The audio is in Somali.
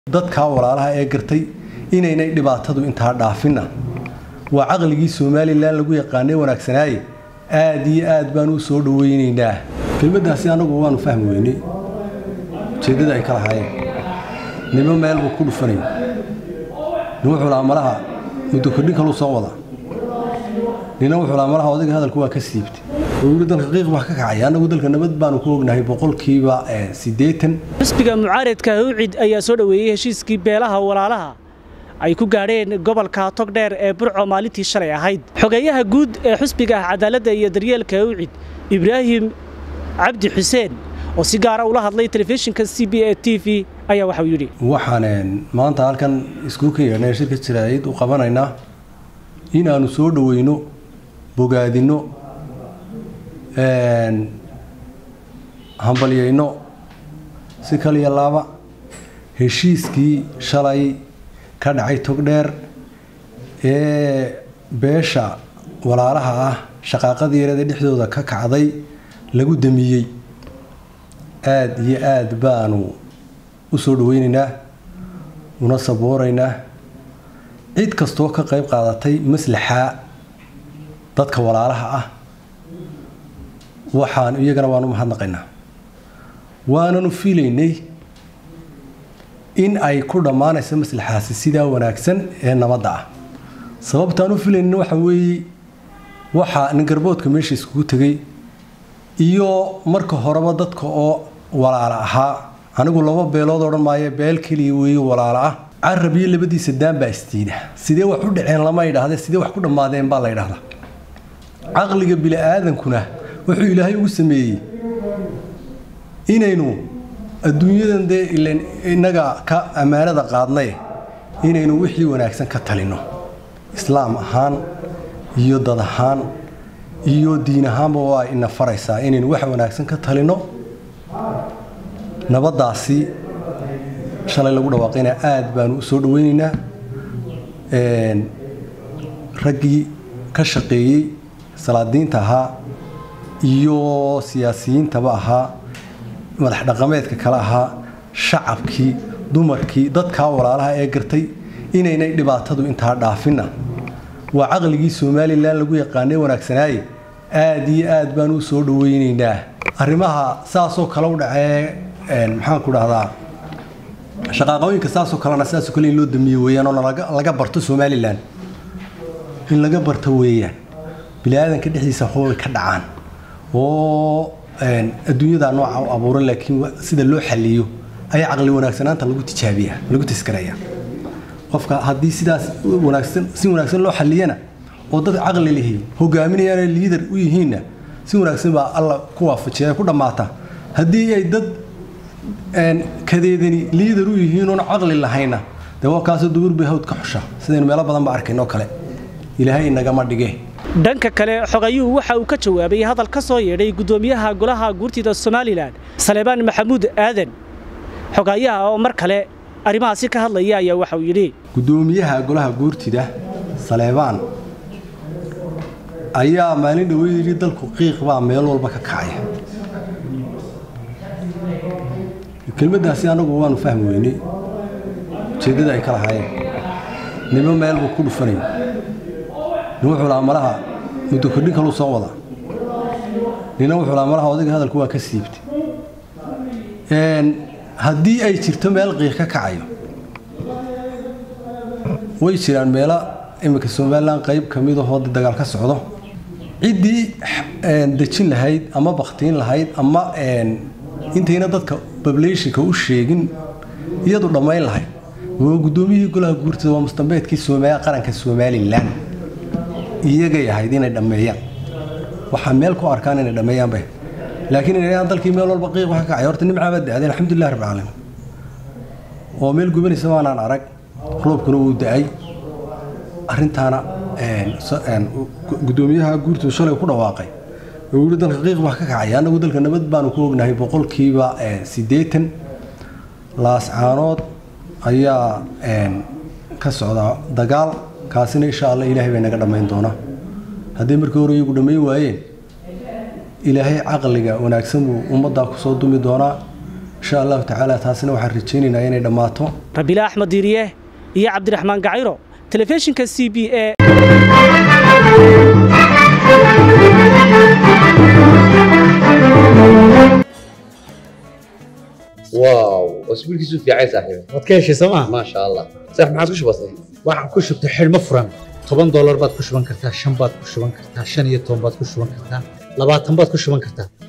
dadkaa walaalaha ee gartay inaynay dhibaatadu intaa dhaafinna waa caqligii somalilan lagu yaqaanay wanaagsanaaye aad iyo aad baan u soo dhaweynaynaa kelmaddaasi annagu waanu fahmi weynay ujeeddada ay ka lahaayeen nimo meel buu ku dhufanay nin wuxuu lahaa malaha muddo kordhin kaluu soo wada nina wuxuu lahaa malaha odayga hadalku waa ka siibtay weli dalka qiiq baa ka kacay annagu dalka nabad baanu ku ognahay boqolkiiba siddeetan xisbiga mucaaradka hawcid ayaa soo dhoweeyey heshiiskii beelaha walaalaha ay ku gaadheen gobolka togdheer ee burco maalintii shalay ahayd xogeeyaha guud ee xisbiga ah cadaaladda iyo daryeelka hawcid ibraahim cabdi xuseen oo si gaara ula hadlay telefishinka c b a t v ayaa waxauu yidhi waxaan maanta halkan iskugu ka yeedhnay shirka jaraa'id u qabanaynaa in aanu soo dhoweyno bogaadinno hambalyayno si kaliya laaba heshiiskii shalay ka dhacay togdheer ee beesha walaalaha ah shaqaaqadii yareed ee dhexdooda ka kacday lagu damiyey aada iyo aada baanu u soo dhaweynaynaa una sabooraynaa cid kastoo ka qayb qaadatay maslaxa dadka walaalaha ah waxaan iyagana waanu mahadnaqaynaa waananu filaynay in ay ku dhammaanayso maslaxaasi sidaa wanaagsan ee nabadda ah sababtaan u filaynin waxa weeye waxaa ningarboodka meesha iskugu tegay iyo marka horeba dadka oo walaala ahaa anigu laba beelood odhan maayo beel keliya weeye walaala ah carab iyo labadiisa daan baa isdiida sidee wax u dhaceen lama idhaahde sidee wax ku dhammaadeen baa la ydhahdaa caqliga bili-aadankuna wuxuu ilaahay ugu sameeyey inaynu adduunyadan dee ilan innaga ka ammaanada qaadnay inaynu wixii wanaagsan ka talino islaam ahaan iyo dad ahaan iyo diin ahaanba waa ina faraysaa inaynu wax wanaagsan ka talino nabaddaasi shalay lagu dhawaaqayna aad baanu u soo dhaweynaynaa raggii ka shaqeeyey salaadiinta ahaa iyo siyaasiyiintaba ahaa madax dhaqameedka kale ahaa shacabkii dumarkii dadkaa walaalaha ee gartay inaynay dhibaatadu intaa dhaafinna waa caqligii somalilan lagu yaqaanay wanaagsanaaye aad iyo aad baan u soo dhaweynaynaa arrimaha saasoo kale u dhacee maxaanku dhahdaa shaqaaqooyinka saasoo kalena saasoo kale in loo damiye weeyaan oo laga barto somalilan in laga barto weeyaan bini-aadanka dhexdiisa waxbay ka dhacaan oo adduunyadaa nooca u abuuran laakiin sida loo xaliyo ayaa caqli wanaagsanaanta lagu tijaabiya lagu taskaraya qofka haddii sidaas wanaagsan si wanaagsan loo xaliyana oo dad caqli lihi hogaaminayaan liidar u yihiinna si wanaagsan baa alla ku waafajiya ku dhammaata haddii ay dad kadeedani liidar u yihiin oon caqli lahayna dee waa kaasoo dubuur bay hawd ka xusha sidaynu meelo badan ba arkayn oo kale ilaahay inagama dhige dhanka kale xogayuhu waxa uu ka jawaabay hadal ka soo yeedhay guddoomiyaha golaha guurtida somalilan saleebaan maxamuud aadan xogayaha oo mar kale arrimahaasi ka hadlaya ayaa waxa uu yidhi guddoomiyaha golaha guurtida saleebaan ayaa maalin dhaweyd yidhi dalku qiiq baa meel walba ka kacaya kelmaddaasi annagu waanu fahmi weynay ujeeddada ay ka lahaayeen nimo meel buu ku dhufanay nin wuxuu lahaa malaha muddo kordhin kaluu soo wada nina wuxuu lahaa malaha odayga hadalku waa ka siibtay haddii ay jirto meel qiiq ka kacayo way jiraan meelo iminka somalilan qayb ka mid ahoo dagaal ka socdo ciddii dejin lahayd ama baktiin lahayd ama intayna dadka bablationka u sheegin iyadu dhammayn lahayd waa guddoomiyihii golaha guurtida waa mustambeedkii qaranka somalilan iyagay ahayd inay dhammeeyaan waxaa meel ku arkaan inay dhammeeyaan bay laakiin inayaan dalkii meel walba qiiq waxa kacay horta nimcaa baa da'day alxamdulilah rabbil caalamiin oo meel gubanaysa waanaan arag roobkuna wuu da'ay arrintaana guddoomiyaha guurtida shalay ku dhawaaqay oo yidhi dalka qiiq baa ka kacay annagu dalka nabad baanu ku ognahay boqolkiiba siddeetan laascaanood ayaa ka socda dagaal kaasina insha allah ilaahay bay naga dhammayn doonaa hadday markii hore iyagu dhammayn waayeen ilaahay caqliga wanaagsan buu ummaddaa kusoo dumi doonaa insha allahu tacaala taasina waxaan rajaynaynaa inay dhammaato rabiile axmed diiriye iyo cabdiraxmaan gacayro telefishinka c b e واو اسبوعك في عايز صاحبي waad ka heshay sooma ما شاء الله صح ما عاد وش بصي waxaan ku shubtay xidhmo furan toban doolar baad ku shuban kartaa shan baad ku shuban kartaa shan iyo toban baad ku shuban kartaa labaatan baad ku shuban kartaa